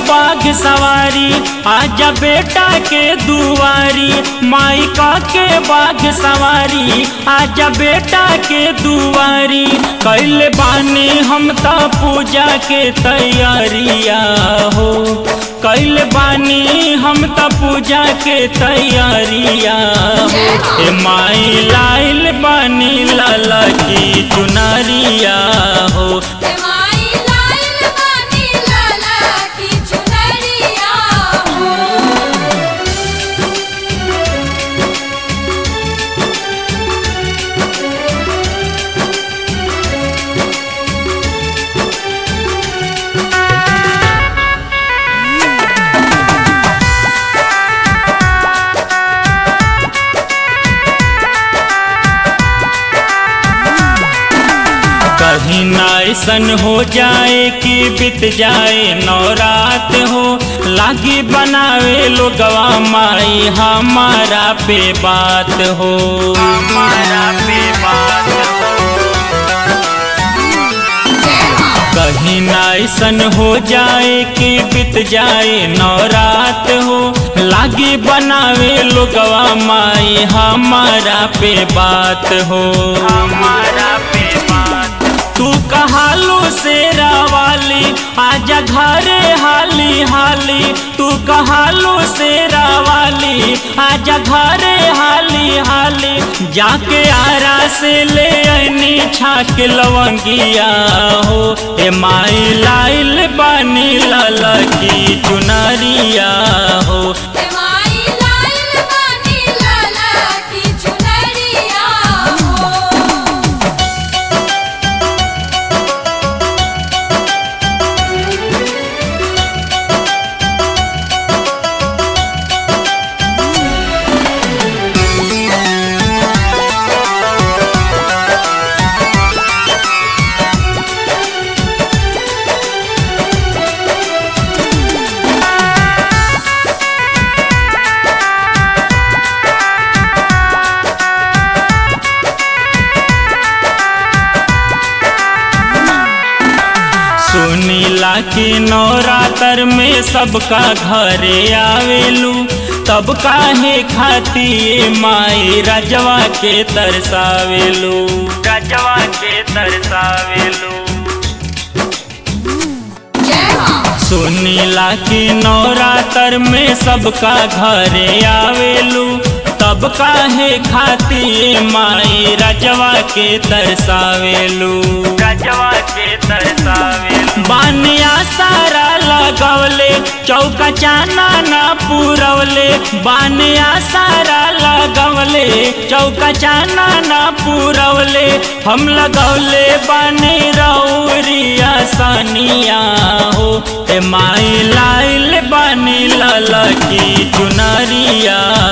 बाघ सवारी आजा बेटा के दुआरी माई का के बाघ सवारी आजा बेटा के दुआरी कैले बानी हम त पूजा के तैयारिया हो कैल बानी हम त पूजा के तैयारिया हो ए माई लाइल बानी लाला की चुनरिया हो हे माई लाल बानी लाला की चुनरिया हो कहीं ना ऐसन हो जाए कि बीत जाए नौरात हो लागी बनावे लोगवा माई हमारा पे बात हो हमारा पे बात हो कहीं ना ऐसन हो जाए कि बीत जाए नौरात हो लागी बनावे लोगवा माई हमारा पे बात हो हमारा पे बात तू कहालू शेरा वाली आजा घरे हाली हाली तू कहालू शेरा वाली आजा घरे हाली हाली जाके आरा से ले आनी छाक लवंगिया हो ए माई लाइल बानी लाला की चुनरिया हो हे माई लाल बानी लाला की चुनरिया हो सुनीला की नवरात्र में सबका घरे आवेलू तब काहे खाती माई रजवा के तरसावेलू रजवा के तरसावेलू जय मां सुनीला की नवरात्र में सबका घरे आवेलू तब काहे खाती माई रजवा के तरसावेलू रजवा के तरसावेलू बानिया सारा लगवले चौका चाना ना पूरवले बानिया सारा लगवले चौका चाना ना पूरवले हम लगवले बानी रौरिया सनिया हो ए माई लाइल बानी लाला की चुनरिया